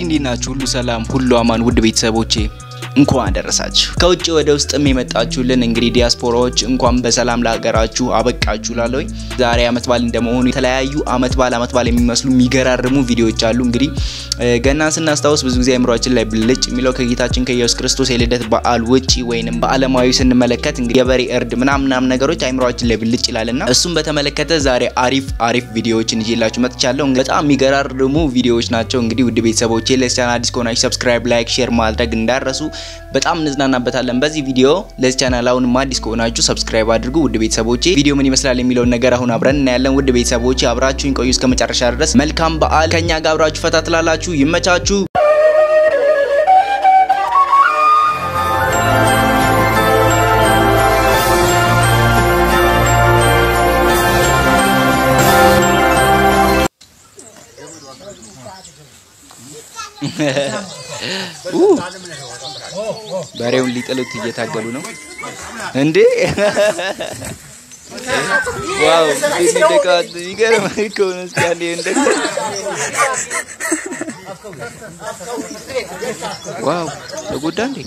እንዴት ናችሁ? ሁሉ ሰላም፣ ሁሉ አማን። ውድ ቤተሰቦቼ እንኳን አደረሳችሁ። ከውጭ ወደ ውስጥም የመጣችሁልን እንግዲህ ዲያስፖራዎች እንኳን በሰላም ለሀገራችሁ አበቃችሁ ላለሁኝ። ዛሬ አመት በዓል እንደመሆኑ የተለያዩ አመት በዓል አመት በዓል የሚመስሉ የሚገራርሙ ቪዲዮዎች አሉ። እንግዲህ ገናን ስናስታውስ ብዙ ጊዜ አእምሯችን ላይ ብልጭ የሚለው ከጌታችን ከኢየሱስ ክርስቶስ የልደት በዓል ውጪ ወይንም በዓለማዊ ስንመለከት እንግዲህ የበሬ እርድ ምናምን ምናምን ነገሮች አእምሯችን ላይ ብልጭ ይላልና እሱም በተመለከተ ዛሬ አሪፍ አሪፍ ቪዲዮዎችን ይዤላችሁ መጥቻለሁ። በጣም የሚገራርሙ ቪዲዮዎች ናቸው። እንግዲህ ውድ ቤተሰቦቼ ለዚህ ቻናል አዲስ ከሆናችሁ ሰብስክራይብ፣ ላይክ፣ ሼር ማድረግ እንዳረሱ በጣም እንዝናናበታለን በዚህ ቪዲዮ። ለዚህ ቻናል አሁንም አዲስ ከሆናችሁ ሰብስክራይብ አድርጉ። ውድ ቤተሰቦቼ ቪዲዮ ምን ይመስላል የሚለውን ነገር አሁን አብረን እናያለን። ውድ ቤተሰቦቼ አብራችሁኝ ቆዩ እስከ መጨረሻ ድረስ። መልካም በዓል ከኛ ጋር አብራችሁ ፈታ ትላላችሁ። ይመቻችሁ። በሬውን ሊጥሉት እየታገሉ ነው እንዴ! ዋው እንደቃት ይገርም እኮ ነው። እስኪ አንዴ እንደ ዋው ተጎዳ እንዴ!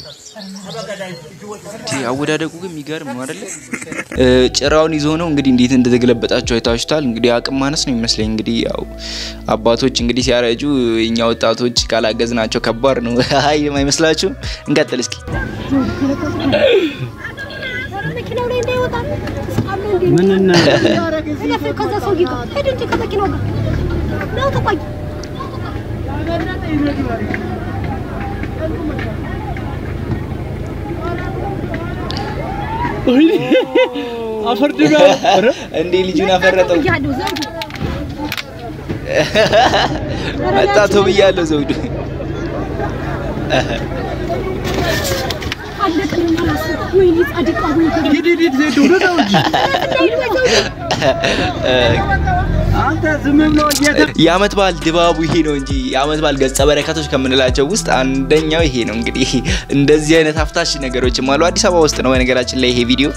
አወዳደቁ ግን የሚገርም ነው አይደለ? ጭራውን ይዞ ነው እንግዲህ እንዴት እንደተገለበጣቸው አይታችሁታል። እንግዲህ አቅም ማነስ ነው የሚመስለኝ። እንግዲህ ያው አባቶች እንግዲህ ሲያረጁ እኛ ወጣቶች ካላገዝናቸው ከባድ ነው። አይ አይመስላችሁም? እንቀጥል እስኪ ምንና ከዛ ሰውዬ ጋር ሂድ እንጂ ከመኪናው ጋር ነው ተቆይ አፈር ድጋ እንዴ ልጁን አፈረጠው። ብያለሁ ዘውዱ መጣቶ ብያለሁ ዘውዱ አለቅን ማለት ወይኔ ጻድቃ ወይ ሂድ ሂድ ሂድ ዜዶ ወደዛው እንጂ አንተ ዝም ብሎ እየተ የአመት በዓል ድባቡ ይሄ ነው እንጂ የአመት በዓል ገጸ በረከቶች ከምንላቸው ውስጥ አንደኛው ይሄ ነው። እንግዲህ እንደዚህ አይነት አፍታሽ ነገሮችም አሉ። አዲስ አበባ ውስጥ ነው በነገራችን ላይ ይሄ ቪዲዮ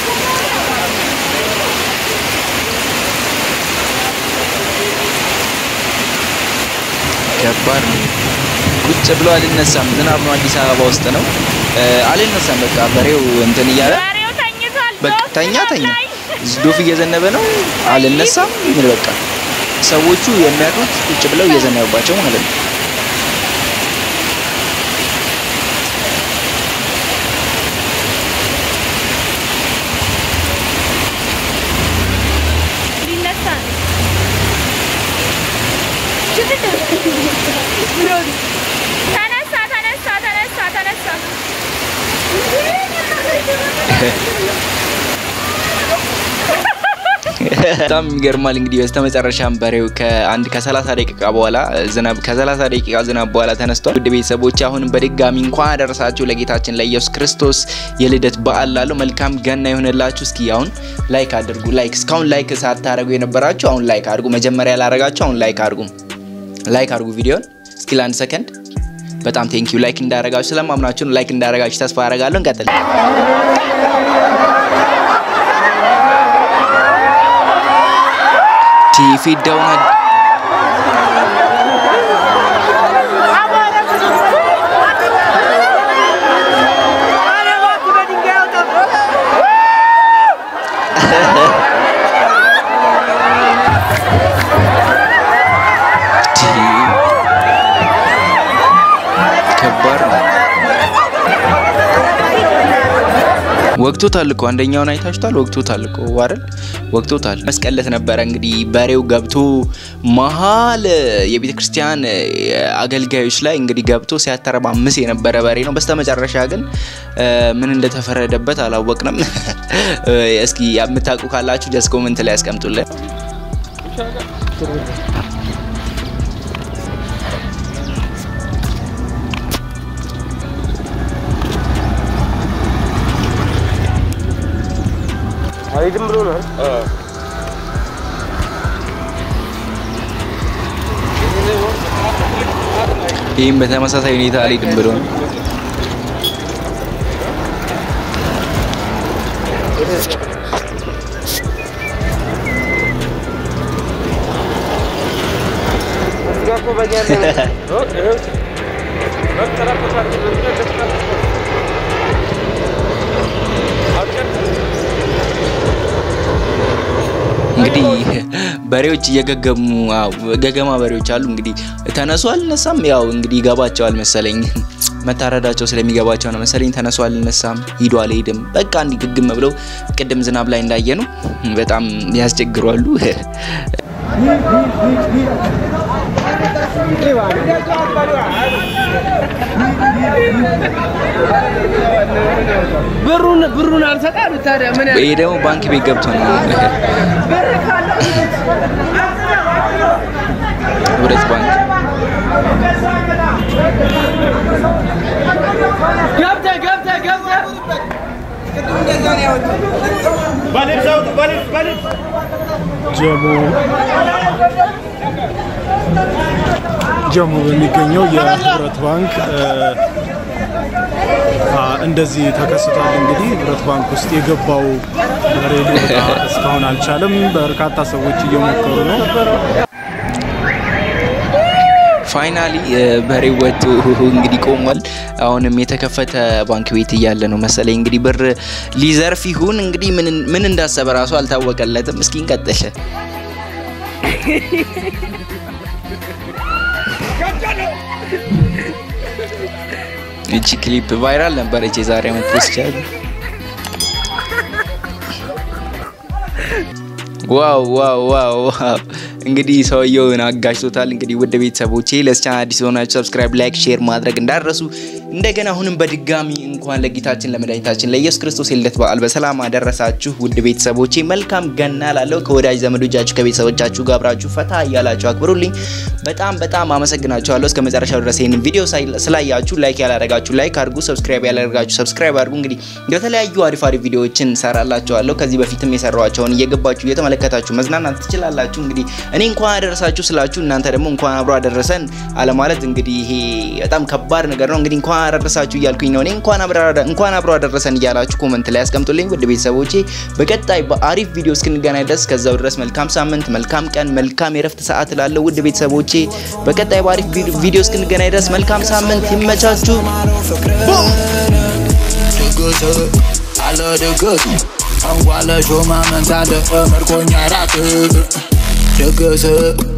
ከባድ ነው። ቁጭ ብሎ አልነሳም። ዝናብ ነው፣ አዲስ አበባ ውስጥ ነው። አልነሳም። በቃ በሬው እንትን እያለ በሬው ተኝቷል። በቃ ዶፍ ተኛ ተኛ ላይ ዶፍ እየዘነበ ነው። አልነሳም። ምን በቃ ሰዎቹ የሚያድሩት ቁጭ ብለው እየዘነበባቸው ማለት ነው። ሊነሳ ነው። ተነሳ ተነሳ ተነሳ ተነሳ። በጣም ይገርማል። እንግዲህ በስተመጨረሻም በሬው ከአንድ ከ30 ደቂቃ በኋላ ዝናብ ከ30 ደቂቃ ዝናብ በኋላ ተነስቷል። ውድ ቤተሰቦች አሁንም በድጋሚ እንኳን አደረሳችሁ ለጌታችን ለኢየሱስ ክርስቶስ የልደት በዓል ላለው መልካም ገና ይሆንላችሁ። እስኪ አሁን ላይክ አድርጉ። ላይክ እስካሁን ላይክ ሳታደርጉ የነበራችሁ አሁን ላይክ አድርጉ። መጀመሪያ ላደረጋችሁ አሁን ላይክ አድርጉ። ላይክ አድርጉ ቪዲዮን እስኪ ለአንድ ሰከንድ። በጣም ቴንኪዩ ላይክ እንዳደረጋችሁ ስለማምናችሁ ላይክ እንዳደረጋችሁ ተስፋ አደርጋለሁ። እንቀጥል። ፊዳውን ከባድ ነው። ወቅቶታል እኮ አንደኛውን አይታችሁታል። ወቅቶታል እኮ አይደል? ወቅቶታል። መስቀለት ነበረ እንግዲህ በሬው ገብቶ መሀል የቤተ ክርስቲያን አገልጋዮች ላይ እንግዲህ ገብቶ ሲያተረማምስ የነበረ በሬ ነው። በስተመጨረሻ ግን ምን እንደተፈረደበት አላወቅንም። እስኪ የምታውቁ ካላችሁ ጀስት ኮመንት ላይ ያስቀምጡልን። አይድም ብሎ ነው ይህም በተመሳሳይ ሁኔታ አልሄድም ብሎ ነው። እኮ በእኛ እንግዲህ በሬዎች እየገገሙ አዎ፣ ገገማ በሬዎች አሉ። እንግዲህ ተነሱ አልነሳም፣ ያው እንግዲህ ይገባቸዋል መሰለኝ መታረዳቸው ስለሚገባቸው ነው መሰለኝ። ተነሱ አልነሳም፣ ሂዱ አልሄድም፣ በቃ እንዲህ ግግም ብለው ቅድም ዝናብ ላይ እንዳየ ነው በጣም ያስቸግሯሉ። ብሩን ብሩን አልሰጣሉ ታዲያ ምን ይሄ ደግሞ ባንክ ቤት ገብቶ ነው ህብረት ባንክ ገብተህ ገብተህ ገብተህ ጀሞ ጀሞ በሚገኘው የህብረት ባንክ አ፣ እንደዚህ ተከስቷል። እንግዲህ ህብረት ባንክ ውስጥ የገባው በሬ ሊወጣ እስካሁን አልቻለም። በርካታ ሰዎች እየሞከሩ ነው። ፋይናሊ በሬው ወጥቶ እንግዲህ ቆሟል። አሁንም የተከፈተ ባንክ ቤት እያለ ነው መሰለኝ እንግዲህ ብር ሊዘርፍ ይሁን እንግዲህ ምን ምን እንዳሰበ ራሱ አልታወቀለትም። እስኪ እንቀጥል። እቺ ክሊፕ ቫይራል ነበረች የዛሬ ዓመት ፖስቻል። ዋው ዋው ዋው ዋው! እንግዲህ ሰውየውን አጋጭቶታል። እንግዲህ ውድ ቤተሰቦቼ ለዚህ ቻናል አዲስ የሆናችሁ ሰብስክራይብ፣ ላይክ፣ ሼር ማድረግ እንዳረሱ እንደገና አሁንም በድጋሚ እንኳን ለጌታችን ለመድኃኒታችን ለኢየሱስ ክርስቶስ የልደት በዓል በሰላም አደረሳችሁ። ውድ ቤተሰቦቼ መልካም ገና ላለው ከወዳጅ ዘመዶቻችሁ ከቤተሰቦቻችሁ ጋር አብራችሁ ፈታ እያላችሁ አክብሩልኝ። በጣም በጣም አመሰግናችኋለሁ። እስከ መጨረሻው ድረስ ይህንን ቪዲዮ ሳይ- ስላያችሁ ላይክ ያላደረጋችሁ ላይክ አድርጉ፣ ሰብስክራይብ ያላደረጋችሁ ሰብስክራይብ አድርጉ። እንግዲህ የተለያዩ አሪፍ አሪፍ ቪዲዮዎችን ሰራላችኋለሁ። ከዚህ በፊትም የሰራኋቸውን እየገባችሁ እየተመለከታችሁ መዝናናት ትችላላችሁ። እንግዲህ እኔ እንኳን አደረሳችሁ ስላችሁ እናንተ ደግሞ እንኳን አብሮ አደረሰን አለማለት እንግዲህ ይሄ በጣም ከባድ ነገር ነው። እንግዲህ እንኳን አደረሳችሁ እያልኩኝ ነው። እኔ እንኳን አብሮ እንኳን አብሮ አደረሰን እያላችሁ ኮመንት ላይ አስቀምጡልኝ። ውድ ቤተሰቦቼ በቀጣይ በአሪፍ ቪዲዮ እስክንገናኝ ድረስ ከዛው ድረስ መልካም ሳምንት፣ መልካም ቀን፣ መልካም የረፍት ሰዓት እላለሁ። ውድ ቤተሰቦቼ በቀጣይ በአሪፍ ቪዲዮ እስክንገናኝ ድረስ መልካም ሳምንት፣ ይመቻችሁ። ድግስ አለ ድግስ እንኳን ለሾማ መንሳት ምርኮኛ ራት ድግስ